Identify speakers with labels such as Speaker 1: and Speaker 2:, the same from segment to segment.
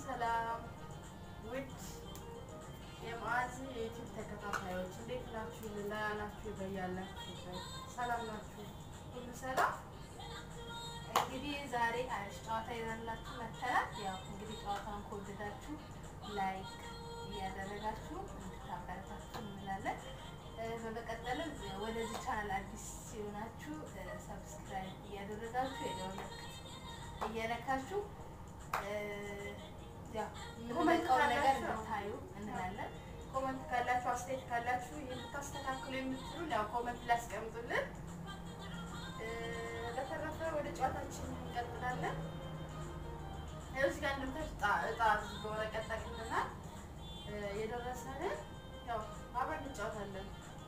Speaker 1: ሰላም ውድ የማዕዝ የዩቲዩብ ተከታታዮች እንዴት ናችሁ? ደህና ናችሁ? በያላችሁበት ሰላም ናችሁ? ሁሉ ሰላም። እንግዲህ ዛሬ አሪፍ ጨዋታ ይዘንላችሁ መጥተናል። ያው እንግዲህ ጨዋታውን ከወደዳችሁ ላይክ እያደረጋችሁ እንድታበረታችሁ እንላለን። እ፣ በመቀጠልም ወደዚህ ቻናል አዲስ ሲሆናችሁ ሰብስክራይብ እያደረጋችሁ የደወል ምልክት እየነካችሁ እ፣ ያው የምንለቀውን ነገር እንድታዩ እንላለን። ኮመንት ካላችሁ አስተያየት ካላችሁ የምታስተካክሉ የምትሉ ያው ኮመንት ላይ አስቀምጡልን። እ፣ በተረፈ ወደ ጨዋታችን እንቀጥላለን። ያው እዚህ ጋር እንደምታዩት እጣ እጣ በወረቀት ጠቅልለናል። እ፣ የደረሰንን ያው አብረን እንጫወታለን።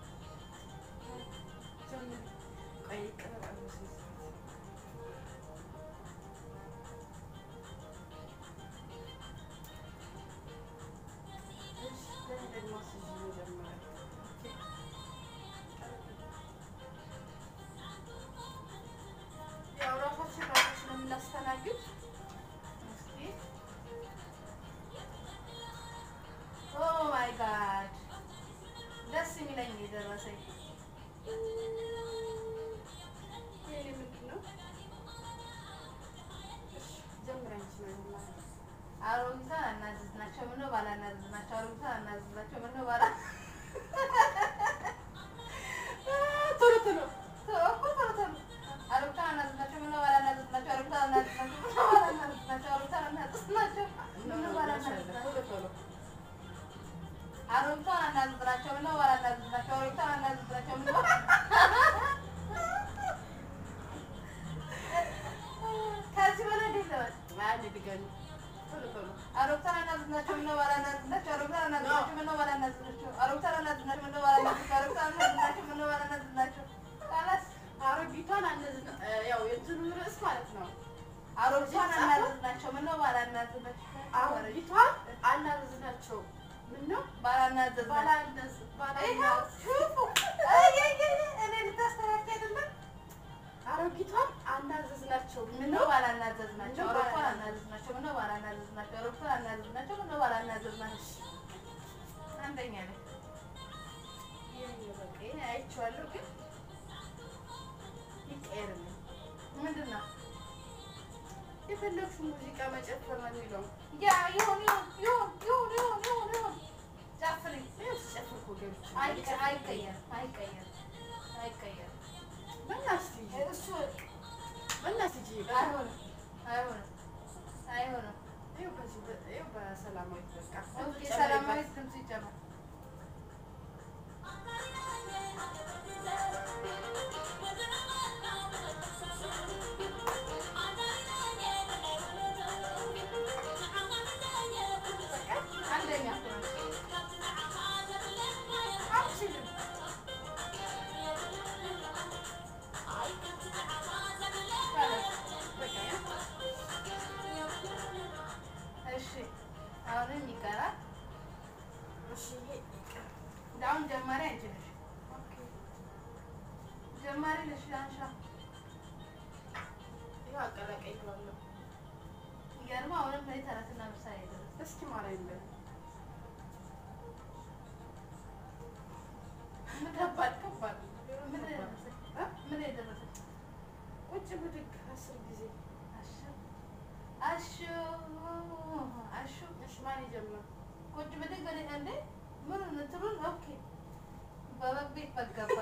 Speaker 1: ጀምሪ። ቆይ ይቀመጥ አልመሰለኝም። እሺ፣ ለምን ደግሞ አስይዤ መጀመሪያ? ያው ራሳችን ራሳችን ነው የምናስተናግድ። እስኪ ኦ ማይ ጋድ ደስ የሚለኝ የደረሰኝ ይሄ ምንድን ነው? እሺ፣ ጀምሪ አንቺ ነው ማለት ነው። አሮጊቷን አናዘዝናቸው ምነው ባላናዘዝናቸው? አሮጊቷን አናዘዝናቸው ምነው ባላ ቶሎ ቶሎ ቶሎ እኮ ቶሎ ቶሎ አሮጊቷን አናዘዝናቸው ምነው ባላናዘዝናቸው? አሮጊቷን አናዘዝናቸው ምነው ባላናዘዝናቸው? አሮጊቷን አናዘዝናቸው ምነው ባላናዘዝናቸው? አሮጊቷን አናዘዝናቸው ምነው ባላናዘዝናቸው? አሮጊቷን አናዘዝናቸው ምነው ከዚህ በላይ እንዴት ለበል? አንድ ድገሚ ቶሎ ቶሎ አሮጊቷን አናዘዝናቸው ምነው ባላናዘዝናቸው? አሮጊቷን አናዘዝናቸው ምነው ባላናዘዝናቸው? አሮጊቷን አናዘዝናቸው ምነው ባላናዘዝናቸው? አሮጊቷን አናዘዝናቸው ምነው ባላናዘዝናቸው? ካላስ አሮጊቷን አናዝና ያው የእንትኑ ርዕስ ማለት ነው። አሮጊቷን አናዘዝናቸው ምነው ባላናዘዝናቸው? አሮጊቷን አናዘዝናቸው ምነው ባላናዘዝ ባላናዝ ባላናዝ እኔ ልታስተካክል አይደለም አሮጊቷን አናዘዝናቸው ምነው ባላናዘዝናቸው? አሮጊቷን አናዘዝናቸው ምነው ባላናዘዝናቸው? አሮጊቷን አናዘዝናቸው ምነው ባላናዘዝናቸው? አንደኛ ላይ ይሄ በቃ ይሄ አይቼዋለሁ፣ ግን ይቀየርልኝ። ምንድን ነው የፈለግሽው? ሙዚቃ መጨፈር ነው የሚለው ያ ይሁን ይሁን ይሁን ይሁን ይሁን ይሁን ይሁን ጨፍሪ። ይኸው ስጨፍር እኮ ገብቼ አይቀየርም አይቀየርም አይቀየርም በእናትሽ እሱ በእናትሽ አይሆንም አይሆንም አይሆንም። ይኸው በዚህ በ- ይኸው በሰላማዊት በቃ ኦኬ፣ ሰላማዊት ድምፅ ይጨመር። በቃ አንደኛ እኮ ነው። አልችልም። በቃ ያ እሺ አሁንም ይቀራል። እሺ ይሄ ይቀር። አሁን ጀማሪ አንቺ ነሽ። ኦኬ ጀማሪ ነሽ። አንሻ ይሄ አቀላቀይ ብላለሁ። ይገርማ አሁንም ላይ ተረትና ምሳሌ ደረስ። እስኪ ማርያም በል ምን ከባድ ከባድ ምን ደረሰ? እ? ምን የደረሰ? ቁጭ ብድግ አስር ጊዜ አሹ አሹ አሹ እሺ ማን ይጀምር? ቁጭ ብድግ እኔ እንዴ ምን እንትኑን ኦኬ በበግ ቤት በገባ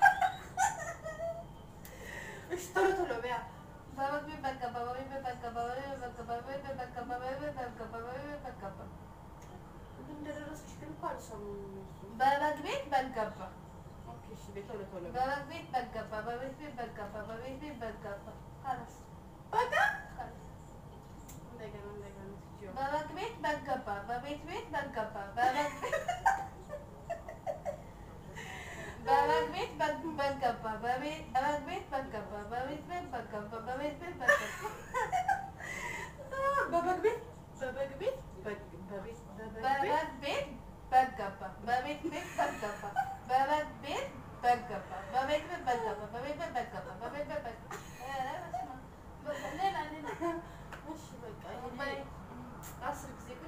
Speaker 1: እሺ ቶሎ ቶሎ በያ በበግ ቤት በገባ በበግ ቤት በገባ በበግ ቤት በገባ በበግ ቤት በገባ በበግ ቤት በገባ በበግ ቤት በገባ እንደደረሰች ግን እኮ አልሰሙም እነሱ። በበግ ቤት በገባ ኦኬ እሺ ቤት ቶሎ ቶሎ በያ በበግ ቤት በገባ በበግ ቤት በገባ በቤት ቤት በገባ ካላስ በቃ ካላስ እንደገና እንደገና ትችይው በበግ ቤት በገባ በቤት ቤት በገባ በበግ ቤት በበግ ቤት በግ- በገባ በቤት በበግ ቤት በገባ በቤት ቤት በገባ በቤት ቤት በገባ በበግ ቤት በበግ ቤት በግ- በቤት በበግ ቤት በገባ በቤት ቤት በገባ በበግ ቤት በገባ በቤት ቤት በገባ በቤት ቤት በገባ በቤት ቤት በገባ ኧረ በስመ አብ። ሌላ ሌላ እሺ በቃ ይሄ አስር ጊዜ እኮ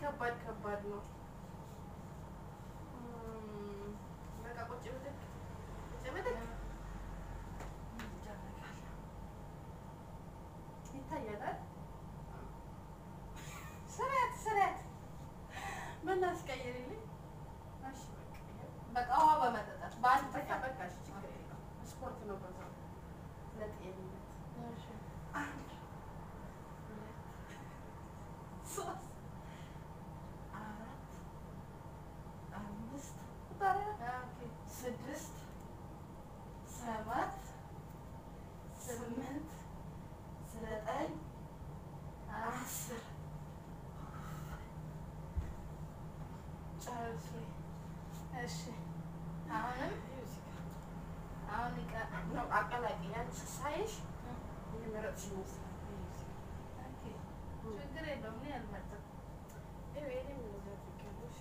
Speaker 2: ከባድ ከባድ ነው። እም፣ በቃ ቁጭ ብድግ ቁጭ ብድግ ይደረጋል። ይታያል አይደል?
Speaker 1: ስርያት ስርያት
Speaker 2: ምን አስቀይርልኝ? እሺ በቃ ይኸው።
Speaker 1: በቃ ውሃ በመጠጣት በአንድ
Speaker 2: በቃ
Speaker 1: ጥፋት
Speaker 2: በቃ እሺ፣ ችግር የለውም። ስፖርት ነው በዛው ለጤንነት።
Speaker 1: እሺ
Speaker 2: አንድ ሁለት ሶስት አራት አምስት
Speaker 1: ቁጠሪያ
Speaker 2: ኦኬ ስድስት ሰባት ስምንት ዘጠኝ አስር ጨርሼ
Speaker 1: እሺ አሁንም አሁን ይቀር
Speaker 2: ነው አቀላቅኝ። አንቺ ሳይሽ የመረጥሽ ይመስላል።
Speaker 1: ኦኬ ችግር የለውም እኔ አልመርጥም
Speaker 2: ይኸው የእኔም እንደዚያ አድርጊያለሽ።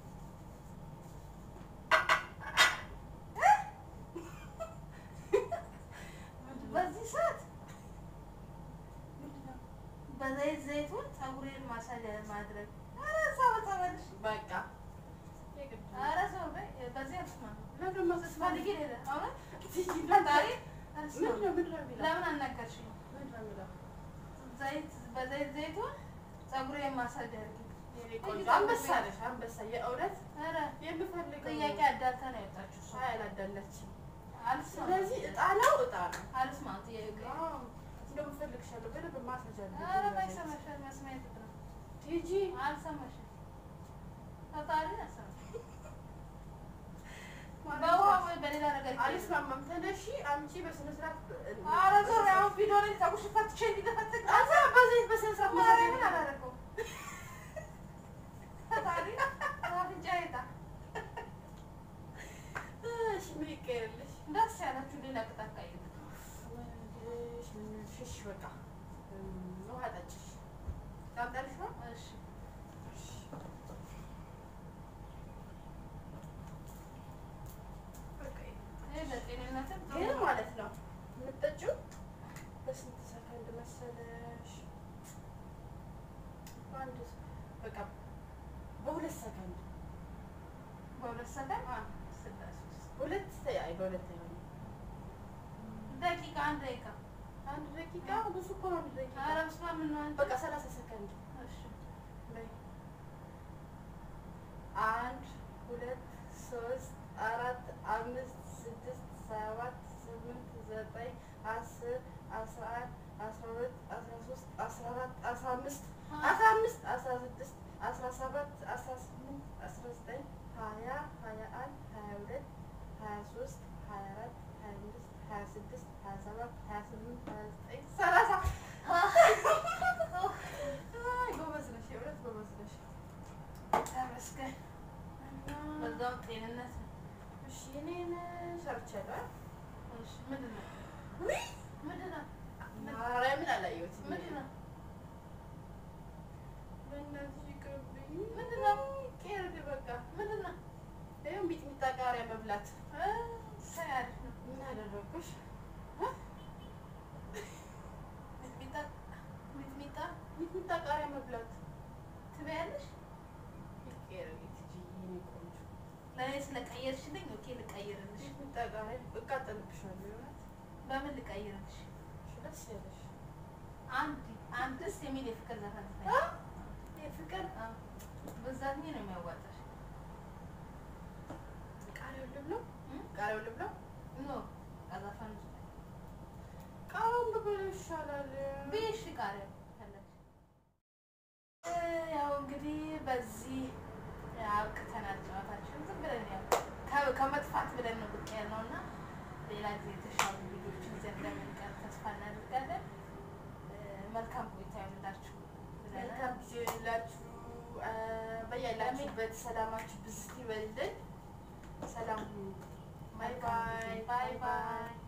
Speaker 1: በዚህ ሰዓት በዘይት ዘይቱን ፀጉሬን ማሳጅ ማድረግ ኧረ ሰው ተመልሽ
Speaker 2: በቃ የግድ ነው።
Speaker 1: ኧረ ሰው በይ በዚህ አልስማማም
Speaker 2: ለምን ማሰስፋልጊ
Speaker 1: ፈልጌ ሄደ አሁን
Speaker 2: ምንድን
Speaker 1: ዛሬ
Speaker 2: ነው
Speaker 1: አልስማማም
Speaker 2: ምንድን ነው የሚለው?
Speaker 1: ለምን አናገርሽኝ
Speaker 2: ምንድን ነው የሚለው?
Speaker 1: ዘይት በዘይት ዘይቱን ፀጉሬን ማሳጅ አድርጊ
Speaker 2: የኔ ቆንጆ አንበሳ ነሽ፣ አንበሳ የእውነት
Speaker 1: ኧረ
Speaker 2: የምፈልገው
Speaker 1: ጥያቄ አዳልታ ነው የወጣችው እሷ
Speaker 2: አይ አላዳላችም።
Speaker 1: አልስማማም
Speaker 2: ስለዚህ እጣ ነው እጣ ነው።
Speaker 1: አልስማማም ጥያቄ
Speaker 2: እንደውም እፈልግሻለሁ በደንብ ማስረጃ አለኝ።
Speaker 1: ኧረ ባይሰማሻል መስማት ነው
Speaker 2: ቲጂ
Speaker 1: አልሰማሽም ፈጣሪ አልሰማሽም በውሃ ወይ በሌላ ነገር ይቀየር።
Speaker 2: አልስማማም። ተነሺ አምጪ በስነ ስርዓት
Speaker 1: ኧረ ዞር አሁን ቪዲዮ ላይ ፀጉርሽን ፈትቼ እንዲደፈትግ
Speaker 2: አዛ በዘይት በስነ ስርዓት
Speaker 1: ማርያምን አላደረገውም። ፈጣሪ አፍንጫዬ ይጣ
Speaker 2: እሺ ምን ይቀየርልሽ?
Speaker 1: ደስ ያላችሁ ሌላ ቅጣት ቀይሩ።
Speaker 2: እሺ በቃ ውሃ ጠጭሽ ታምጣልሽ ነው
Speaker 1: እሺ ይሄ ለጤንነትም ጥሩ
Speaker 2: ግን
Speaker 1: ነው።
Speaker 2: ማለት ነው የምትጠጪው በስንት ሰከንድ መሰለሽ? በአንድ በቃ በሁለት ሰከንድ
Speaker 1: በሁለት ሰከንድ ስላሴ ውስጥ
Speaker 2: ሁለት አይ በሁለት አይሆንም።
Speaker 1: ደቂቃ አንድ ደቂቃ
Speaker 2: አንድ ደቂቃ ብዙ እኮ ነው። አንድ ደቂቃ
Speaker 1: ኧረ በስመ አብ ምን ነው አንቺ?
Speaker 2: በቃ ሰላሳ ሰከንድ
Speaker 1: እሺ
Speaker 2: በይ። አንድ ሁለት ሶስት አራት አምስት ስድስት ሰባት ስምንት ዘጠኝ አስር አስራ አንድ አስራ ሁለት አስራ ሶስት አስራ አራት አስራ አምስት አስራ አምስት አስራ ስድስት አስራ ሰባት አስራ ስምንት አስራ ዘጠኝ ሀያ ሀያ አንድ ሀያ ሁለት ሀያ ሶስት ሀያ አራት ሀያ አምስት ሀያ ስድስት ሀያ ሰባት ሀያ ስምንት ሀያ ዘጠኝ ሰላሳ አይ ጎበዝ ነሽ፣ የእውነት ጎበዝ ነሽ።
Speaker 1: ተመስገን። በዛው ጤንነት ነው።
Speaker 2: እሺ እኔን ሰርቻለሁ።
Speaker 1: እሺ ምንድን ነው
Speaker 2: ውይ
Speaker 1: ምንድን ነው
Speaker 2: ማርያምን አላየሁትም።
Speaker 1: ምንድን ነው
Speaker 2: በእናትሽ ይቅርብኝ።
Speaker 1: ምንድን ነው?
Speaker 2: ቄርድ በቃ
Speaker 1: ምንድን ነው
Speaker 2: ይኸው ሚጥሚጣ ቃሪያ መብላት።
Speaker 1: እ ሳይ አሪፍ ነው።
Speaker 2: ምን አደረኩሽ?
Speaker 1: ሚጥሚጣ ሚጥሚጣ
Speaker 2: ሚጥሚጣ ቃሪያ መብላት።
Speaker 1: ትበያለሽ?
Speaker 2: ይቄርድ ትጂ የኔ ቆንጆ።
Speaker 1: ለእኔ ስለቀየርሽልኝ ኦኬ ልቀይርልሽ።
Speaker 2: ሚጥሚጣ ቃሪያ እቃጠልብሻለሁ። የእውነት
Speaker 1: በምን ልቀይርልሽ?
Speaker 2: እሺ፣ ደስ ያለሽ
Speaker 1: አንድ አንድ ደስ የሚል የፍቅር ዘፈን
Speaker 2: አ?
Speaker 1: ትበይ።
Speaker 2: የፍቅር
Speaker 1: አዎ፣ በዛት ነው የሚያዋጣሽ።
Speaker 2: ቃሪያውን ልብለው?
Speaker 1: እ?
Speaker 2: ቃሪያውን ልብለው?
Speaker 1: ኖ ዘፈኑ
Speaker 2: ቃሪያውን ብበለው ይሻላል።
Speaker 1: ብዬሽ ቃሪያ ፈለግሽ። እ፣ ያው እንግዲህ በዚህ አብቅተናል ጨዋታችን። ዝም ብለን ያው ከ- ከመጥፋት ብለን ነው ብቅ ያልነው እና ሌላ ጊዜ የተሻሉ ቪዲዮዎችን ይዘን እንደምንቀር ተስፋ እናደርጋለን። እ፣ መልካም ቆይታ ይሁንላችሁ ብለናል።
Speaker 2: መልካም ጊዜ ይሁንላችሁ። አ፣ በያላችሁበት ሰላማችሁ ብዝት ይበልልን። ሰላም ሁኑ። ባይ ባይ
Speaker 1: ባይ ባይ